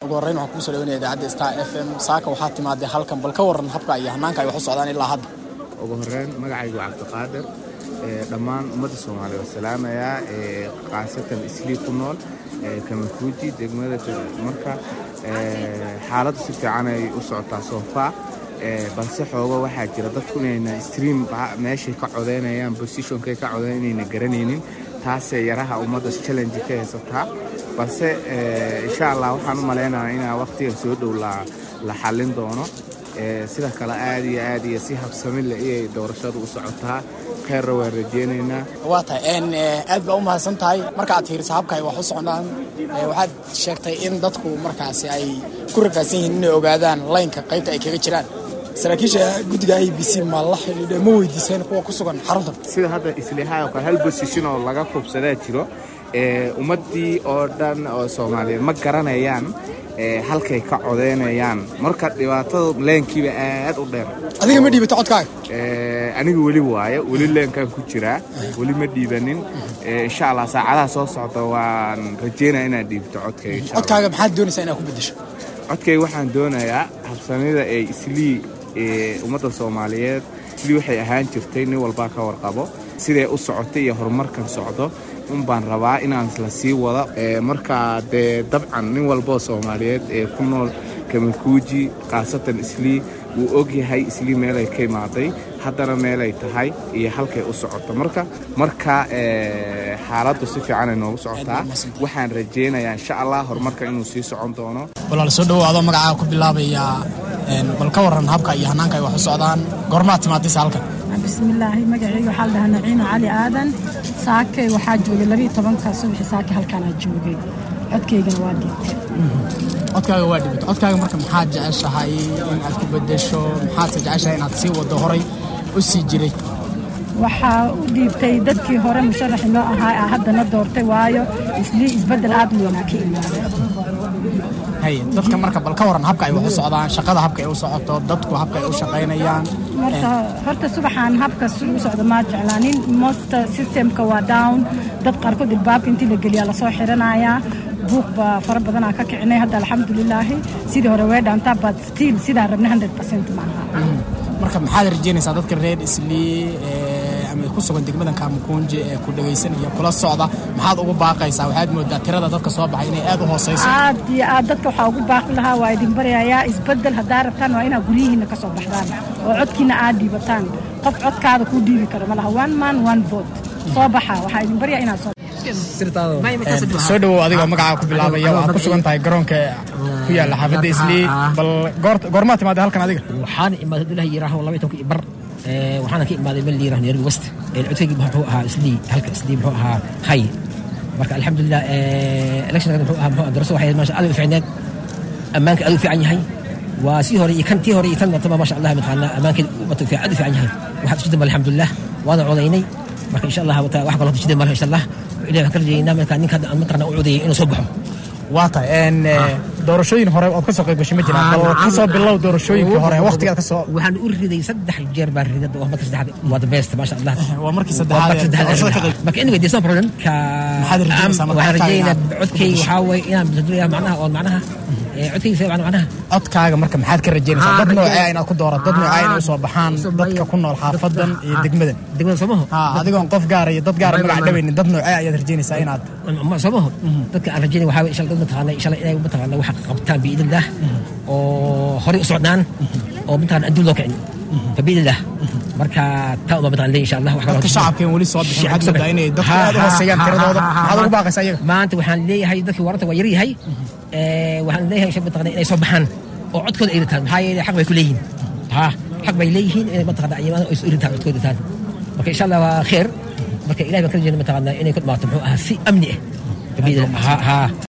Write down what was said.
ugu horreyn waxaan kuusoo dhawanaya idaacadda star f m saaka waxaa timaadee halkan bal ka waran habka iyo hanaanka ay wax u socdaan ilaa hadda ugu horeyn magacaygu cabdiqaadir dhammaan ummadda soomaaliya waa salaamayaa khaasatan islii ku nool kamakuuji degmada marka xaaladdu si fiican ay u socotaa soofaa balse xoogo waxaa jira dadku inayna stream meeshay ka codaynayaan bosithonkay ka codayn inayna garanaynin taasee yaraha ummadda challenge ka haysataa balse insha allah waxaan u malaynayaa inaa waqtiga soo dhow la xallin doono sida kale aad iyo aad iyo si habsami leh iyay doorashadu u socotaa kheerra waan rajeynaynaa waa tahay aad baa u mahadsan tahay marka aad fiiriso habka ay wax u socdaan waxaad sheegtay in dadku markaasi ay ku rafaadsan yihiin inay ogaadaan laynka qaybta ay kaga jiraan saraakiisha guddiga i b c ma la xidhiidhe ma weydiiseen kuwa ku sugan xaruntan sida hadda isliihaay oo kale hal bosishin oo laga kubsadaa jiro ummaddii oo dhan oo soomaaliyeed ma garanayaan halkay ka codaynayaan marka dhibaatada leenkiiba aad u dheer adiga ma dhiibato codkaaga aniga weli waayo weli leenkaan ku jiraa weli ma dhiibanin insha allah saacadaha soo socda waan rajeynaya inaad dhiibto codkayga codkaaga maxaad doonaysaa inaad ku bedesho codkayga waxaan doonayaa habsamida ee islii ummadda soomaaliyeed islii waxay ahaan jirtay nin walbaa ka warqabo siday u socotay iyo horumarkan socdo un baan rabaa inaan la sii wado markaa dee dabcan nin walboo soomaaliyeed ee ku nool kamakuuji khaasatan islii wuu ogyahay islii meelay ka imaaday haddana meelay tahay iyo halkay u socoto marka marka xaaladdu si fiicanay noogu socotaa waxaan rajeynayaa insha allah horumarka inuu sii socon doono walaal soo dhowo adoo magacaaga ku bilaabaya bal ka waran habka iyo hanaanka ay wax u socdaan goormaad timaadaysa halkan bismillaahi magacayga waxaa la dhahaa naciima cali aadan saakay waxaa joogay labiiyo tobanka subaxi saake halkaanaa joogay codkaygana waa dhiibtay codkaaga waa dhibata codkaaga marka maxaad jeceshahay in aad ku bedesho maxaadse jeceshahay inaad sii wado horay u sii jiray waxaa u dhiibtay dadkii hore musharaxi noo ahaa aa haddana doortay waayo islii isbeddel aad u weynaa ka imaaday haye dadka marka bal ka waran habka ay wax u socdaan shaqada habka ay u socoto dadku habka ay u shaqaynayaan marka horta subaxaan habka sida u socda maa jeclaanin mosta systemka waa down dad qaarkood ilbaabka intii la geliyaa lasoo xiranayaa buuq baa fara badanaa ka kicinay hadda alxamdulilaahi sidii hore way dhaantaa but still sidaa rabna hundred percent maaha marka maxaad rajeynaysaa dadka reer islii ama ku sugan degmadan kaamukunje ee ku dhegaysanaya kula socda maxaad ugu baaqaysaa waxaad moodaa tirada dadka soo baxay inay aad u hooseyso aad iyo aad dadka waxaa ugu baaqi lahaa waa idin baryayaa isbeddel haddaa rabtaan waa inaad guryihiinna ka soo baxdaan oo codkiina aad dhiibataan qof codkaada kuu dhiibi karo ma laha one man one vote soo baxa waxaa idin baryaa inaad soo soo dhowow adigoo magacaa ku bilaabaya waxaad ku sugan tahay garoonka ku yaala xaafadda islii bal goormaa timaada halkan adiga waxaan imaaday abdullahi yiraaho laba tonkii bar waxaana ka imaaday meel yiraaho nairobi west codkaygi muxuu ahaa islii halka islii muxuu ahaa hay marka alxamdulilah electionka muxuu ahaa muxuu darasada waxay maasha aad u fiicneed ammaanka aad u fiican yahay waa sii hore iyo kan tii hore iyo tan tama maasha allah mataqaana ammaankeeda umatu fiican aad u fiican yahay waxaad isku damba alxamdulilah waana codaynay marka insha allah wax kaloo jida malaha insha allah ilahi waxaan ka rajaynaa marka ninka mataqaana u codayay inuu soo baxo waa tahay doorashooyin hore ood ka soo qayb gashay ma jiraan bal ka soo bilow doorashooyinkii hore waqtigaad ka soo waxaan u riday saddex jeer baan riday waa marka saddexaad waa the best maasha allah waa markii saddexaad doorashada ka qayb marka anyway there's no problem ka maxaad rajaynaysaa marka waxaan rajaynaa codkayga waxaa waye inaan bedeliya macnaha oo macnaha codkayga see macnaha codkaaga marka maxaad ka rajaynaysaa dad noocee inaad ku doorato dad noocee inay usoo baxaan dadka ku nool xaafadan iyo degmadan degmada soomaho adigoon qof gaara iyo dad gaara magac dhawaynin dad noocee ayaad rajaynaysaa inaad soomaho dadka aan rajaynay waxaa waye insha dad mataqaana insha inay mataqaana wax qabtaan biidnillah oo horey u socdaan oo mataqaana adduun loo kicin fabiidnillah marka taa uma mataqaana insha allah wax dadka shacabkeen weli soo bixin waxaad moodaa inay dadku aad u hooseeyaan tiradooda maxaad ugu baaqaysaa iyaga maanta waxaan leeyahay dadkii waranta waa yar yahay waxaan leeyahay insha mataqaana inay soo baxaan oo codkooda ay ritaan maxaa yeelay xaq bay ku leeyihiin ha xaq bay leeyihiin inay mataqaana ayamaana ay soo ritaan codkooda ritaan marka insha allah waa kheer marka ilahay baan ka rajayna mataqaana inay ku dhamaato muxuu ahaa si amni ah fabiidnillah ha ha